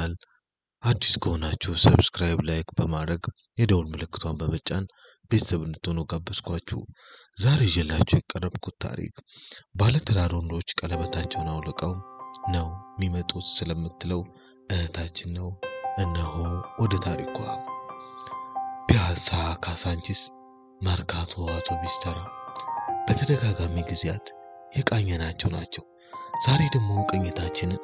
ቻናል አዲስ ከሆናችሁ ሰብስክራይብ፣ ላይክ በማድረግ የደውል ምልክቷን በመጫን ቤተሰብ እንድትሆኑ ጋበዝኳችሁ። ዛሬ ይዤላችሁ የቀረብኩት ታሪክ ባለትዳር ወንዶች ቀለበታቸውን አውልቀው ነው የሚመጡት ስለምትለው እህታችን ነው። እነሆ ወደ ታሪኳ። ፒያሳ፣ ካሳንቺስ፣ መርካቶ፣ አውቶቢስ ተራ በተደጋጋሚ ጊዜያት የቃኘናቸው ናቸው። ዛሬ ደግሞ ቅኝታችንን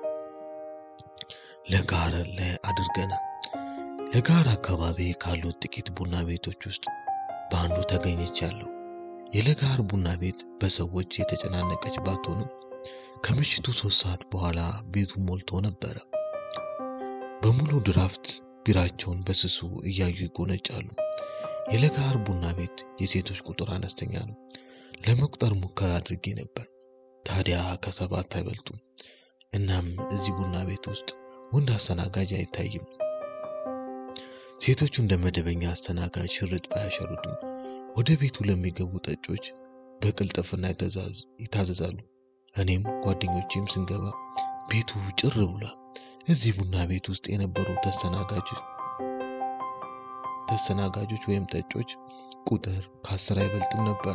ለጋር ላይ አድርገናል። ለጋር አካባቢ ካሉት ጥቂት ቡና ቤቶች ውስጥ በአንዱ ተገኝቻለሁ። የለጋር ቡና ቤት በሰዎች የተጨናነቀች ባትሆንም ከምሽቱ ሶስት ሰዓት በኋላ ቤቱ ሞልቶ ነበረ። በሙሉ ድራፍት ቢራቸውን በስሱ እያዩ ይጎነጫሉ። የለጋር ቡና ቤት የሴቶች ቁጥር አነስተኛ ነው። ለመቁጠር ሙከራ አድርጌ ነበር። ታዲያ ከሰባት አይበልጡም። እናም እዚህ ቡና ቤት ውስጥ ወንድ አስተናጋጅ አይታይም። ሴቶቹ እንደ መደበኛ አስተናጋጅ ሽርጥ ባያሸርጡም ወደ ቤቱ ለሚገቡ ጠጮች በቅልጥፍና ይታዘዛሉ። እኔም ጓደኞቼም ስንገባ ቤቱ ጭር ብሏል። እዚህ ቡና ቤት ውስጥ የነበሩ ተስተናጋጆች ተስተናጋጆች ወይም ጠጮች ቁጥር ከአስር አይበልጥም ነበረ።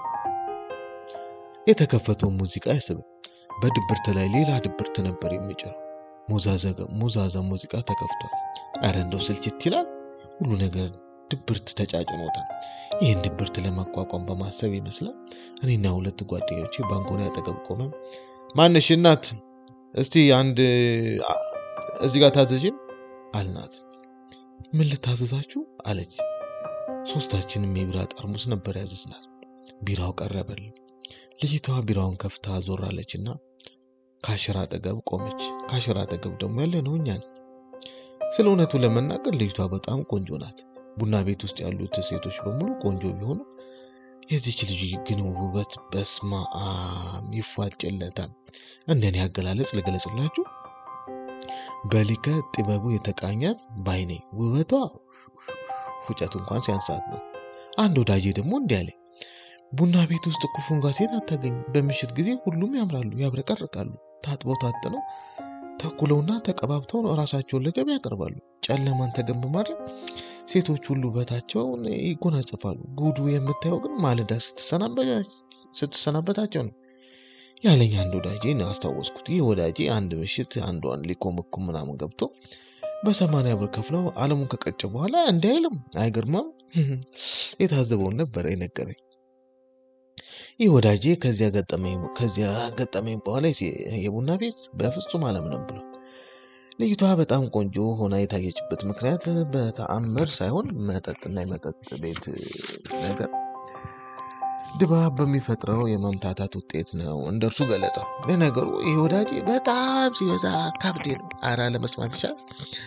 የተከፈተው ሙዚቃ አይስብም። በድብርት ላይ ሌላ ድብርት ነበር የሚጭረው። ሞዛዛ ሙዚቃ ተከፍቷል። አረ እንደው ስልችት ይላል። ሁሉ ነገር ድብርት ተጫጭኖታል። ይህን ድብርት ለመቋቋም በማሰብ ይመስላል እኔና ሁለት ጓደኞቼ ባንኮኒ አጠገብ ቆመን ማንሽ እናት እስቲ አንድ እዚህ ጋር ታዘዥን አልናት። ምን ልታዘዛችሁ አለች። ሶስታችንም የቢራ ጠርሙስ ነበር ያዘዝናት። ቢራው ቀረበልን። ልጅቷ ቢራውን ከፍታ ዞራለች እና ካሽር አጠገብ ቆመች። ካሽር አጠገብ ደግሞ ያለ ነው እኛ ነን። ስለ እውነቱ ለመናገር ልጅቷ በጣም ቆንጆ ናት። ቡና ቤት ውስጥ ያሉት ሴቶች በሙሉ ቆንጆ ቢሆኑ የዚች ልጅ ግን ውበት በስማም ይፏጭለታል። እንደኔ አገላለጽ ልገለጽላችሁ፣ በሊቀ ጥበቡ የተቃኛት ባይኔ ውበቷ ፉጨት እንኳን ሲያንሳት ነው። አንድ ወዳጄ ደግሞ እንዲህ አለኝ፣ ቡና ቤት ውስጥ እኮ ፉንጋ ሴት አታገኝ። በምሽት ጊዜ ሁሉም ያምራሉ፣ ያብረቀርቃሉ። ታጥበው ታጥነው ተኩለውና ተቀባብተው ራሳቸውን ለገበያ ያቀርባሉ። ጨለማን ተገን በማድረግ ሴቶች ሁሉ ውበታቸውን ይጎናጸፋሉ። ጉዱ የምታየው ግን ማለዳ ስትሰናበታቸው ነው ያለኝ አንድ ወዳጄ አስታወስኩት። ይህ ወዳጄ አንድ ምሽት አንዷን ሊኮመኩም ምናምን ገብቶ በሰማንያ ብር ከፍለው አለሙን ከቀጨ በኋላ እንዲህ አይልም። አይገርማም? የታዘበውን ነበረ የነገረኝ። ይህ ወዳጄ ከዚያ ገጠመኝ ከዚያ ገጠመኝ በኋላ የቡና ቤት በፍጹም አላምንም ብሎ ልጅቷ በጣም ቆንጆ ሆና የታየችበት ምክንያት በተአምር ሳይሆን መጠጥና የመጠጥ ቤት ነገር ድባብ በሚፈጥረው የመምታታት ውጤት ነው እንደ እርሱ ገለጻ። ለነገሩ ይህ ወዳጄ በጣም ሲበዛ ካብዴ ነው። አራ ለመስማት ይቻል።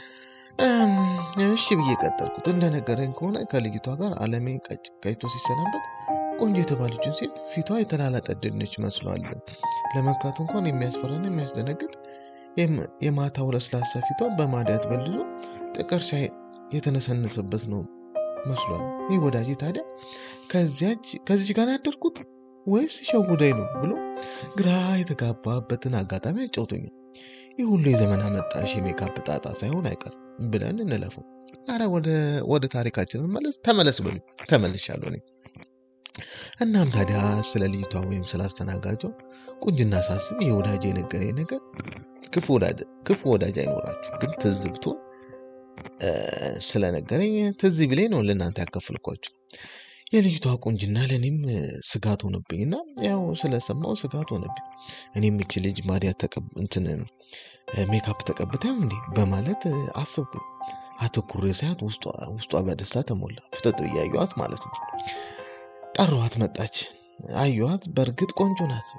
እሺ ብዬ ቀጠልኩት። እንደነገረኝ ከሆነ ከልጅቷ ጋር አለሜ ቀጭቶ ሲሰናበት ቆንጆ የተባለችን ሴት ፊቷ የተላላጠ ድንች መስሏል። ለመካት እንኳን የሚያስፈራና የሚያስደነግጥ የማታው ለስላሳ ፊቷ በማዲያት በልዞ ጥቀርሻ የተነሰነሰበት ነው መስሏል። ይህ ወዳጄ ታዲያ ከዚች ጋር ያደርኩት ወይስ ሸውዳይ ነው ብሎ ግራ የተጋባበትን አጋጣሚ አጫውቶኛል። ይህ ሁሉ የዘመን አመጣሽ የሜካፕ ጣጣ ሳይሆን አይቀርም ብለን እንለፈው። አረ ወደ ታሪካችን መለስ ተመለስ በሉ ተመልሻለሁ እኔ። እናም ታዲያ ስለ ልጅቷ ወይም ስለ አስተናጋጇ ቁንጅና ሳስብ ይህ ወዳጅ የነገረኝ ነገር ክፉ ወዳጅ አይኖራችሁ፣ ግን ትዝብቶ ስለነገረኝ ትዝ ቢለኝ ነው ለእናንተ ያከፍልኳችሁ። የልጅቷ ቁንጅና ለእኔም ስጋት ሆነብኝና ያው ስለሰማው ስጋት ሆነብኝ። እኔም እች ልጅ ማዲያት እንትን ሜካፕ ተቀብታም እንዴ በማለት አስብኩኝ። አተኩሬ ሳያት ውስጧ በደስታ ተሞላ። ፍጥጥ እያየኋት ማለት ነው። ጠሯት፣ መጣች። አየኋት። በእርግጥ ቆንጆ ናት።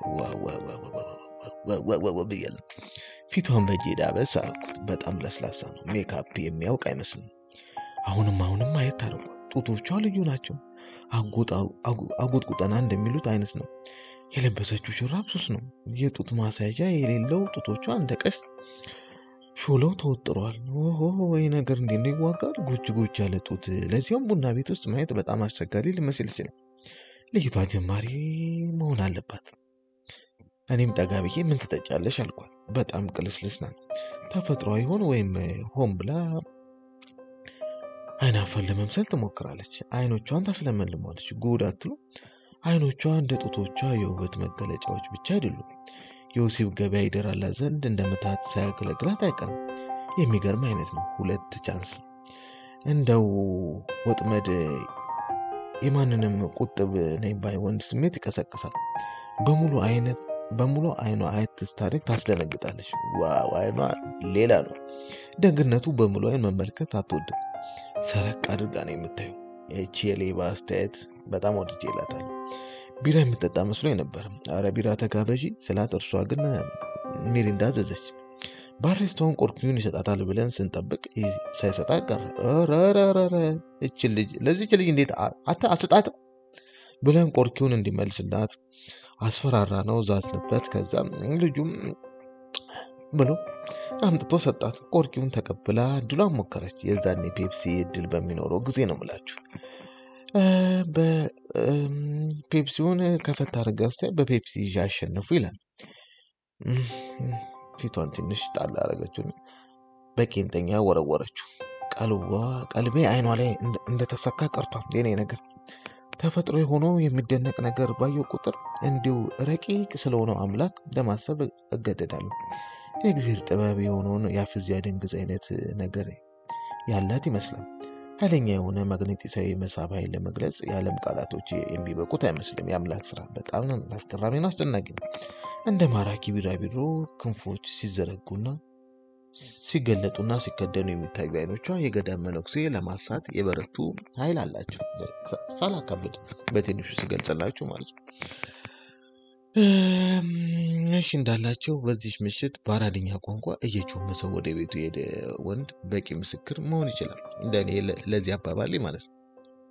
ብያለሁ። ፊቷን በእጄ ዳበስ አልኩት። በጣም ለስላሳ ነው። ሜካፕ የሚያውቅ አይመስልም። አሁንም አሁንም ማየት ታርቋል። ጡቶቿ ልዩ ናቸው። አጎጥቁጠና እንደሚሉት አይነት ነው። የለበሰችው ሹራብ ሱስ ነው። የጡት ማሳያዣ የሌለው ጡቶቿ እንደ ቀስት ሾለው ተወጥረዋል። ኦሆ ወይ ነገር እንዴት ነው ይዋጋል! ጎች ጎች ያለ ጡት፣ ለዚያም ቡና ቤት ውስጥ ማየት በጣም አስቸጋሪ ሊመስል ይችላል። ልጅቷ ጀማሪ መሆን አለባት። እኔም ጠጋ ብዬ ምን ትጠጫለሽ አልኳት። በጣም ቅልስልስ ናት። ተፈጥሯ ይሆን ወይም ሆን ብላ አይናፋን ለመምሰል ትሞክራለች። አይኖቿን ታስለመልሟለች። ጉድ አትሉ? አይኖቿ እንደ ጡቶቿ የውበት መገለጫዎች ብቻ አይደሉም። የወሲብ ገበያ ይደራላት ዘንድ እንደ ምትሃት ሳያገለግላት አይቀርም። የሚገርም አይነት ነው። ሁለት ቻንስ እንደው ወጥመድ የማንንም ቁጥብ ነኝ ባይ ወንድ ስሜት ይቀሰቅሳል። በሙሉ አይነት በሙሉ አይኗ አየት ስታደርግ ታስደነግጣለች። ዋው አይኗ ሌላ ነው። ደግነቱ በሙሉ አይን መመልከት አትወድም። ሰረቅ አድርጋ ነው የምታየው። ይቺ የሌባ አስተያየት በጣም ወድጄ እላታለሁ። ቢራ የምጠጣ መስሎኝ ነበር። አረ ቢራ ተጋበዢ ስላት፣ እርሷ ግን ሚሪንዳ አዘዘች። ባሬስታውን ቆርኪውን ይሰጣታል ብለን ስንጠብቅ ሳይሰጣት ቀረ። ረረረረ እችን ልጅ ለዚች ልጅ እንዴት አትሰጣትም ብለን ቆርኪውን እንዲመልስላት አስፈራራ ነው ዛትንበት። ከዛም ልጁም ብሎ አምጥቶ ሰጣት። ቆርኪውን ተቀብላ እድሏን ሞከረች። የዛኔ ፔፕሲ እድል በሚኖረው ጊዜ ነው ምላችሁ። በፔፕሲውን ከፈታ አድርጋ ስታይ በፔፕሲ ይዤ አሸነፉ ይላል። ፊቷን ትንሽ ጣል አደረገችው። በቄንጠኛ ወረወረችው። ቀልቧ ቀልቤ አይኗ ላይ እንደተሰካ ቀርቷል። የኔ ነገር ተፈጥሮ የሆነው የሚደነቅ ነገር ባየው ቁጥር እንዲሁ ረቂቅ ስለሆነው አምላክ ለማሰብ እገደዳለሁ። የእግዚአብሔር ጥበብ የሆነውን የአፍዝ ያደንግዝ አይነት ነገር ያላት ይመስላል። ኃይለኛ የሆነ ማግኔጢሳዊ መሳብ ኃይል ለመግለጽ የዓለም ቃላቶች የሚበቁት አይመስልም። የአምላክ ስራ በጣም አስገራሚ ነው፣ አስደናቂ ነው። እንደ ማራኪ ቢራቢሮ ክንፎች ሲዘረጉና ሲገለጡና ሲከደኑ የሚታዩ አይኖቿ የገዳም መነኩሴ ለማሳት የበረቱ ኃይል አላቸው። ሳላካብድ በትንሹ ሲገልጽላችሁ ማለት ነው። እሺ እንዳላቸው በዚህ ምሽት በአራድኛ ቋንቋ እየጮመሰው ወደ ቤቱ የሄደ ወንድ በቂ ምስክር መሆን ይችላል። እንደኔ ለዚህ አባባሌ ማለት ነው።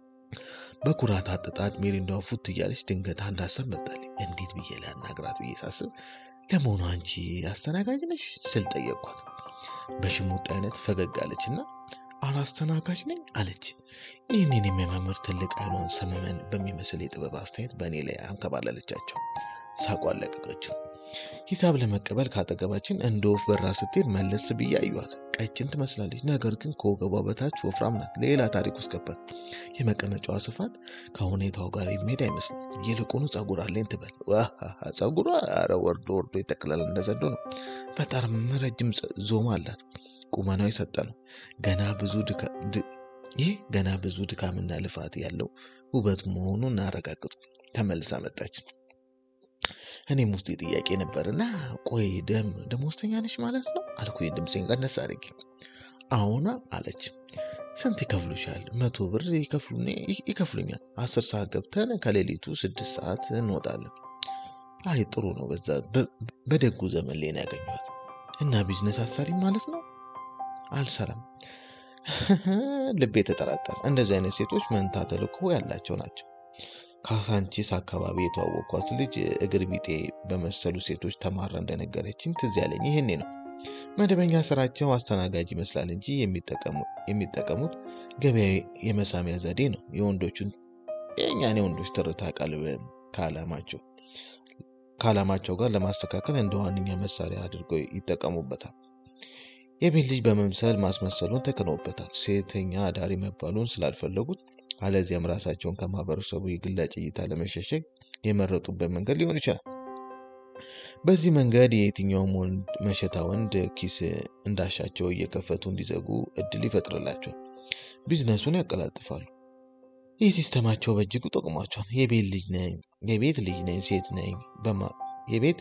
በኩራት አጥጣት ሚሪንዳው ፉት እያለች ድንገት አንድ ሀሳብ መጣልኝ። እንዴት ብዬ ላናግራት ብዬ ሳስብ ለመሆኑ አንቺ አስተናጋጅ ነሽ ስል ጠየቅኳት። በሽሙጥ አይነት ፈገግ አለች እና አላስተናጋጅ ነኝ አለች። ይህንን የሚያማምር ትልቅ አይኗን ሰመመን በሚመስል የጥበብ አስተያየት በእኔ ላይ አንከባለለቻቸው። ሳቋን ለቀቀችው። ሂሳብ ለመቀበል ካጠገባችን እንደ ወፍ በራ ስትሄድ መለስ ብዬ አየኋት። ቀጭን ትመስላለች፣ ነገር ግን ከወገቧ በታች ወፍራም ናት። ሌላ ታሪክ ውስጥ ገባን። የመቀመጫዋ ስፋት ከሁኔታው ጋር የሚሄድ አይመስልም። ይልቁኑ ጸጉር አለኝ ትበል። ጸጉሯ ኧረ ወርዶ ወርዶ ይጠቅላል እንደ ዘንዶ ነው። በጣም ረጅም ዞማ አላት። ቁመናው የሰጠ ነው። ገና ብዙ ይህ ገና ብዙ ድካምና ልፋት ያለው ውበት መሆኑን እናረጋግጥኩ። ተመልሳ መጣች። እኔም ውስጥ ጥያቄ ነበር እና ቆይ ደም ደሞዝተኛ ነች ማለት ነው አልኩኝ ድምፄን ቀነስ አድርጌ። አዎና አለች። ስንት ይከፍሉሻል? መቶ ብር ይከፍሉኛል። አስር ሰዓት ገብተን ከሌሊቱ ስድስት ሰዓት እንወጣለን። አይ ጥሩ ነው። በዛ በደጉ ዘመን ላይ ነው ያገኘኋት። እና ቢዝነስ አሰሪ ማለት ነው? አልሰራም። ልቤ ተጠራጠረ። እንደዚህ አይነት ሴቶች መንታ ተልእኮ ያላቸው ናቸው። ካሳንቺስ አካባቢ የተዋወቅኳት ልጅ እግር ቢጤ በመሰሉ ሴቶች ተማራ እንደነገረችኝ ትዝ ያለኝ ይህኔ ነው። መደበኛ ስራቸው አስተናጋጅ ይመስላል እንጂ የሚጠቀሙት ገበያ የመሳሚያ ዘዴ ነው። የወንዶቹን የእኛን የወንዶች ትርታ ቀልብ ከዓላማቸው ከዓላማቸው ጋር ለማስተካከል እንደ ዋነኛ መሳሪያ አድርገው ይጠቀሙበታል። የቤት ልጅ በመምሰል ማስመሰሉን ተክነውበታል። ሴተኛ አዳሪ መባሉን ስላልፈለጉት አለዚያም ራሳቸውን ከማህበረሰቡ የግላጭ እይታ ለመሸሸግ የመረጡበት መንገድ ሊሆን ይችላል። በዚህ መንገድ የየትኛውም ወንድ መሸታ ወንድ ኪስ እንዳሻቸው እየከፈቱ እንዲዘጉ እድል ይፈጥርላቸዋል። ቢዝነሱን ያቀላጥፋሉ። ይህ ሲስተማቸው በእጅጉ ጠቅሟቸዋል። የቤት ልጅ ነኝ የቤት ልጅ ነኝ ሴት ነኝ የቤት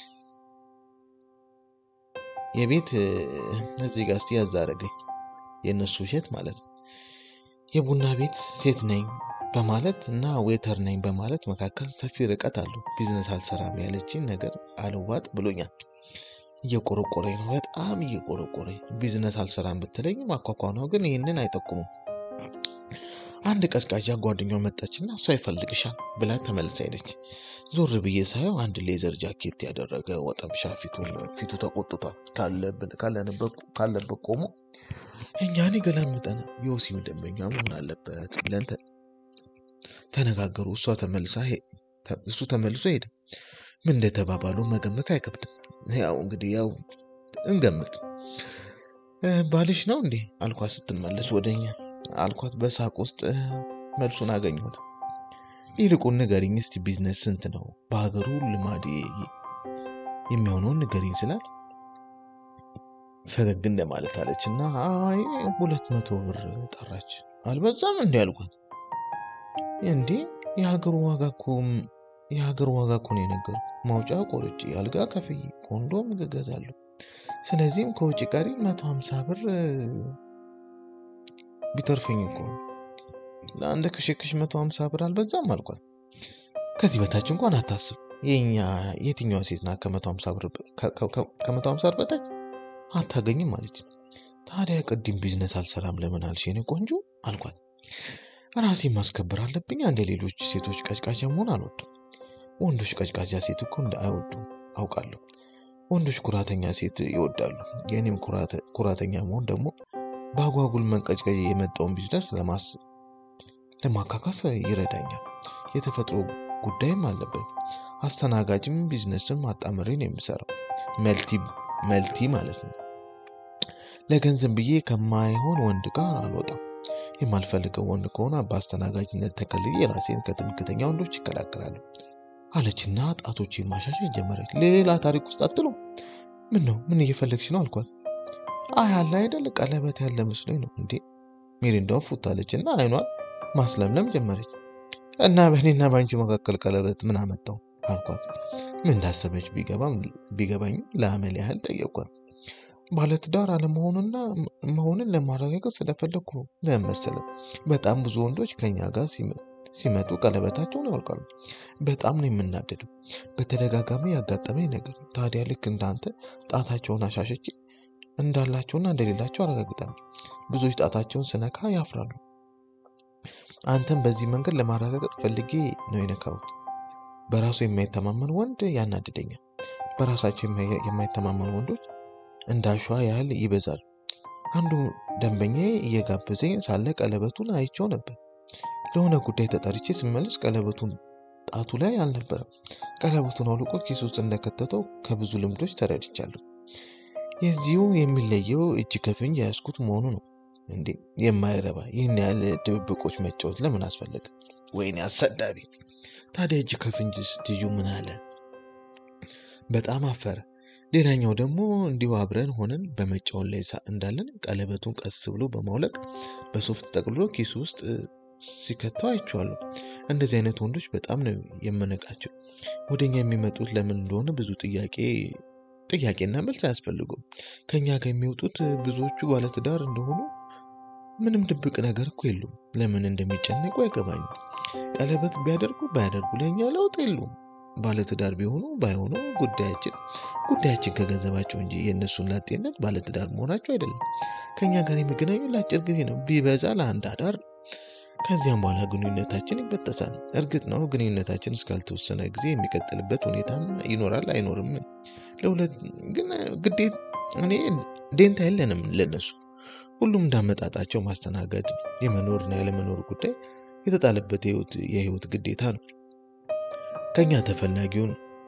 የቤት እዚህ ጋር እስቲ ያዛረገኝ የእነሱ ውሸት ማለት ነው። የቡና ቤት ሴት ነኝ በማለት እና ዌተር ነኝ በማለት መካከል ሰፊ ርቀት አለው። ቢዝነስ አልሰራም ያለችኝ ነገር አልዋጥ ብሎኛል። እየቆረቆረኝ ነው፣ በጣም እየቆረቆረኝ። ቢዝነስ አልሰራም ብትለኝ ማኳኳኗው ግን ይህንን አይጠቁሙም። አንድ ቀዝቃዣ ጓደኛው መጣችና እሷ ይፈልግሻል ብላ ተመልሳ ሄደች። ዞር ብዬ ሳየው አንድ ሌዘር ጃኬት ያደረገ ወጠምሻ ፊቱ ተቆጥቷል። ካለበት ቆሞ እኛን የገላምጠናል። የወሲብ ደንበኛ መሆን አለበት ብለን ተነጋገሩ። እሷ ተመልሳ እሱ ተመልሶ ሄደ። ምን እንደተባባሉ መገመት አይከብድም። ያው እንግዲህ ያው እንገምት። ባልሽ ነው እንዴ አልኳት ስትመለስ ወደኛ አልኳት በሳቅ ውስጥ መልሱን አገኘሁት። ይልቁን ንገሪኝ እስቲ ቢዝነስ ስንት ነው በሀገሩ ልማድ የሚሆነውን ንገሪኝ ስላት ፈገግ እንደማለት አለች እና አይ ሁለት መቶ ብር ጠራች። አልበዛም እንዲ አልኳት። እንዴ የሀገሩ ዋጋ እኮ የሀገሩ ዋጋ እኮ ነው የነገሩ ማውጫ ቆርጬ አልጋ ከፍዬ ኮንዶም እገዛለሁ። ስለዚህም ከውጭ ቀሪ መቶ ሀምሳ ብር ቢተርፈኝ እኮ ነው ለአንድ ክሽክሽ መቶ ሀምሳ ብር አልበዛም አልኳት። ከዚህ በታች እንኳን አታስብ። የኛ የትኛዋ ሴት ናት ከመቶ ሀምሳ ብር ከመቶ ሀምሳ ብር በታች አታገኝም አለች። ታዲያ ቅድም ቢዝነስ አልሰራም ለምን አልሽ የኔ ቆንጆ አልኳት። ራሴ ማስከበር አለብኝ። እንደ ሌሎች ሴቶች ቀጭቃዣ መሆን አልወድም። ወንዶች ቀጭቃዣ ሴት እኮ እንደ አይወዱም አውቃለሁ። ወንዶች ኩራተኛ ሴት ይወዳሉ። የእኔም ኩራተኛ መሆን ደግሞ በአጓጉል መንቀጭቀጭ የመጣውን ቢዝነስ ለማስብ ለማካካስ ይረዳኛል። የተፈጥሮ ጉዳይም አለበት። አስተናጋጅም ቢዝነስም አጣምሬ ነው የምሰራው። መልቲ መልቲ ማለት ነው። ለገንዘብ ብዬ ከማይሆን ወንድ ጋር አልወጣም። የማልፈልገው ወንድ ከሆነ በአስተናጋጅነት ተከልዬ ራሴን ከትምክተኛ ወንዶች ይከላከላሉ አለችና ጣቶች ማሻሻት ጀመረች። ሌላ ታሪክ ውስጥ አትሎ ምን ነው ምን እየፈለግሽ ነው አልኳት። አይ አለ አይደል ቀለበት ያለ መስሎኝ ነው እንዴ ሚሪንዳውን ፉት አለች እና አይኗን ማስለምለም ጀመረች። እና በእኔና በአንቺ መካከል ቀለበት ምን አመጣው አልኳት። ምን እንዳሰበች ቢገባኝ ለአመል ያህል ጠየኳት። ባለትዳር አለመሆኑና መሆንን ለማረጋገጥ ስለፈለግኩ ነው። ለምን መሰለህ? በጣም ብዙ ወንዶች ከኛ ጋር ሲመጡ ቀለበታቸውን ያወልቃሉ። በጣም ነው የምናደደው። በተደጋጋሚ ያጋጠመኝ ነገር። ታዲያ ልክ እንዳንተ ጣታቸውን አሻሸቼ እንዳላቸውና እንደሌላቸው አረጋግጣለሁ። ብዙዎች ጣታቸውን ስነካ ያፍራሉ። አንተም በዚህ መንገድ ለማረጋገጥ ፈልጌ ነው የነካሁት። በራሱ የማይተማመን ወንድ ያናድደኛል። በራሳቸው የማይተማመኑ ወንዶች እንደ አሸዋ ያህል ይበዛሉ። አንዱ ደንበኛ እየጋበዘኝ ሳለ ቀለበቱን አይቼው ነበር። ለሆነ ጉዳይ ተጠርቼ ስመለስ ቀለበቱን ጣቱ ላይ አልነበረም። ቀለበቱን አውልቆ ኪስ ውስጥ እንደከተተው ከብዙ ልምዶች ተረድቻለሁ። የዚሁ የሚለየው እጅ ከፍንጅ ያዝኩት መሆኑ ነው። እንዴ የማይረባ ይህን ያህል ድብብቆች መጫወት ለምን አስፈለገ? ወይኔ አሰዳቢ! ታዲያ እጅ ከፍንጅ ስትዩ ምን አለ? በጣም አፈረ። ሌላኛው ደግሞ እንዲሁ አብረን ሆነን በመጫወት ላይ እንዳለን ቀለበቱን ቀስ ብሎ በማውለቅ በሶፍት ጠቅልሎ ኪሱ ውስጥ ሲከተው አይቼዋለሁ። እንደዚህ አይነት ወንዶች በጣም ነው የምንቃቸው። ወደኛ የሚመጡት ለምን እንደሆነ ብዙ ጥያቄ ጥያቄና መልስ አያስፈልጉም። ከኛ ጋር የሚወጡት ብዙዎቹ ባለትዳር እንደሆኑ ምንም ድብቅ ነገር እኮ የሉም። ለምን እንደሚጨነቁ አይገባኝም። ቀለበት ቢያደርጉ ባያደርጉ ለእኛ ለውጥ የሉም። ባለትዳር ቢሆኑ ባይሆኑ ጉዳያችን ጉዳያችን ከገንዘባቸው እንጂ የእነሱን ላጤነት ባለትዳር መሆናቸው አይደለም። ከኛ ጋር የሚገናኙ ለአጭር ጊዜ ነው፣ ቢበዛ ለአንድ አዳር ነው። ከዚያም በኋላ ግንኙነታችን ይበጠሳል። እርግጥ ነው ግንኙነታችን እስካልተወሰነ ጊዜ የሚቀጥልበት ሁኔታም ይኖራል አይኖርም። ለሁለት ግን ግዴት እኔ ዴንታ የለንም ለነሱ። ሁሉም እንዳመጣጣቸው ማስተናገድ የመኖርና ያለመኖር ጉዳይ የተጣለበት የህይወት ግዴታ ነው። ከኛ ተፈላጊውን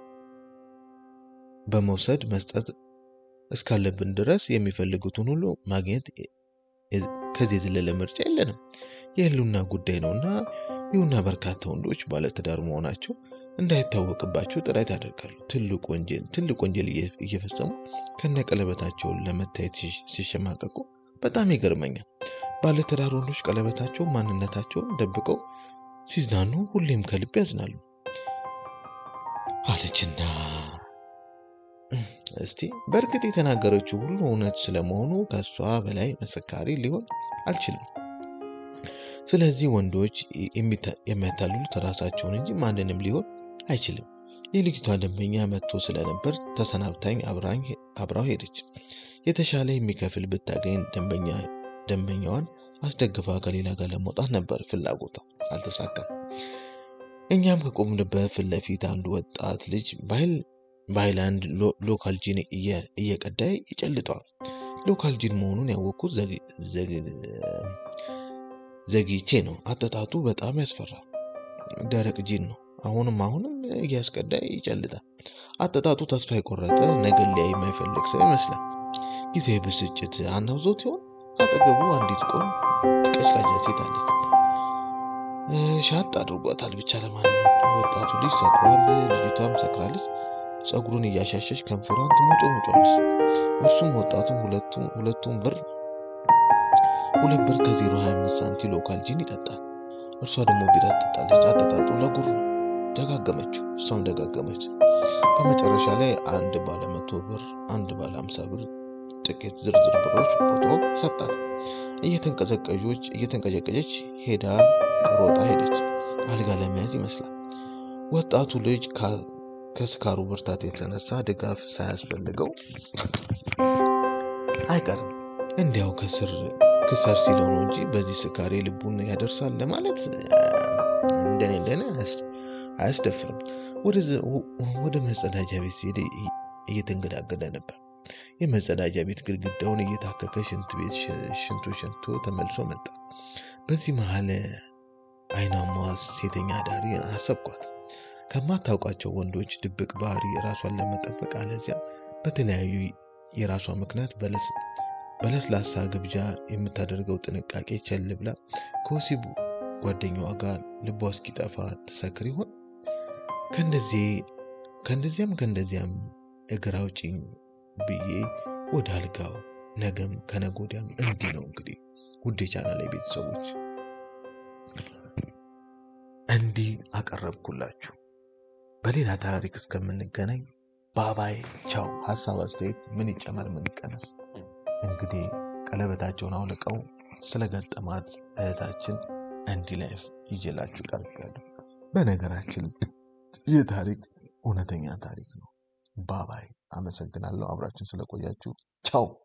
በመውሰድ መስጠት እስካለብን ድረስ የሚፈልጉትን ሁሉ ማግኘት ከዚህ የዘለለ ምርጫ የለንም። የህልውና ጉዳይ ነውና ይሁና በርካታ ወንዶች ባለትዳር መሆናቸው እንዳይታወቅባቸው ጥረት ያደርጋሉ። ትልቅ ወንጀል ትልቅ ወንጀል እየፈጸሙ ከነቀለበታቸውን ለመታየት ሲሸማቀቁ በጣም ይገርመኛል። ባለትዳር ወንዶች ቀለበታቸውን ማንነታቸውን ደብቀው ሲዝናኑ ሁሌም ከልብ ያዝናሉ አለችና እስቲ በእርግጥ የተናገረችው ሁሉ እውነት ስለመሆኑ ከእሷ በላይ መሰካሪ ሊሆን አልችልም። ስለዚህ ወንዶች የሚያታልሉት ራሳቸውን እንጂ ማንንም ሊሆን አይችልም። የልጅቷ ደንበኛ መጥቶ ስለነበር ተሰናብታኝ አብራው ሄደች። የተሻለ የሚከፍል ብታገኝ ደንበኛዋን አስደግፋ ከሌላ ጋር ለመውጣት ነበር ፍላጎቷ፣ አልተሳካም። እኛም ከቆምንበት ፊት ለፊት አንድ ወጣት ልጅ በሃይላንድ ሎካል ጂን እየቀዳ ይጨልጠዋል። ሎካል ጂን መሆኑን ያወቅኩት ዘግይቼ ነው። አጠጣጡ በጣም ያስፈራል። ደረቅ ጂን ነው። አሁንም አሁንም እያስቀዳ ይጨልጣል። አጠጣጡ ተስፋ የቆረጠ ነገን ሊያይ የማይፈልግ ሰው ይመስላል። ጊዜ ብስጭት አናውዞት ይሆን? አጠገቡ አንዲት ቆም ቀጭቃጫ ሴት አለች። ሻጥ አድርጓታል። ብቻ ለማንኛውም ወጣቱ ልጅ ሰክሯል፣ ልጅቷም ሰክራለች። ፀጉሩን እያሻሸች ከንፈሯን ትሞጮሞጫለች። እርሱም ወጣቱም ሁለቱም ብር ሁለት ብር ከዜሮ ሀያ አምስት ሳንቲ ሎካል ጂን ይጠጣል። እርሷ ደግሞ ቢራ ትጠጣለች። አጠጣጡ ለጉር ነው። ደጋገመችው፣ እሷም ደጋገመች። በመጨረሻ ላይ አንድ ባለ መቶ ብር፣ አንድ ባለ ሀምሳ ብር ጥቂት ዝርዝር ብሮች ቆጥሮ ሰጣት። እየተንቀዘቀዦች እየተንቀጨቀጨች ሄዳ ሮጣ ሄደች። አልጋ ለመያዝ ይመስላል። ወጣቱ ልጅ ከስካሩ ብርታት የተነሳ ድጋፍ ሳያስፈልገው አይቀርም። እንዲያው ከስር ክሰር ሲለው ነው እንጂ በዚህ ስካሬ ልቡን ያደርሳል ለማለት እንደኔ እንደኔ አያስደፍርም። ወደ መጸዳጃ ቤት ሲሄድ እየተንገዳገደ ነበር። የመጸዳጃ ቤት ግድግዳውን እየታከከ ሽንት ቤት ሽንቶ ሸንቶ ተመልሶ መጣ። በዚህ መሀል አይናማዋ ሴተኛ አዳሪ አሰብኳት። ከማታውቃቸው ወንዶች ድብቅ ባህሪ ራሷን ለመጠበቅ አለዚያም በተለያዩ የራሷ ምክንያት በለስላሳ ግብዣ የምታደርገው ጥንቃቄ ቸል ብላ ከወሲብ ጓደኛዋ ጋር ልቧ እስኪጠፋ ትሰክር ይሆን? ከእንደዚያም ከእንደዚያም እግር አውጪኝ ብዬ ወደ አልጋው ነገም ከነገ ወዲያም እንዲህ ነው እንግዲህ ውድ የቻናሌ ቤተሰቦች እንዲህ አቀረብኩላችሁ። በሌላ ታሪክ እስከምንገናኝ ባባይ ቻው። ሀሳብ አስተያየት፣ ምን ይጨመር ምን ይቀነስ? እንግዲህ ቀለበታቸውን አውልቀው ስለገጠማት እህታችን እንዲህ ላይፍ ይዤላችሁ ቀርቤያለሁ። በነገራችን ይህ ታሪክ እውነተኛ ታሪክ ነው። ባባይ አመሰግናለሁ። አብራችን ስለቆያችሁ ቻው።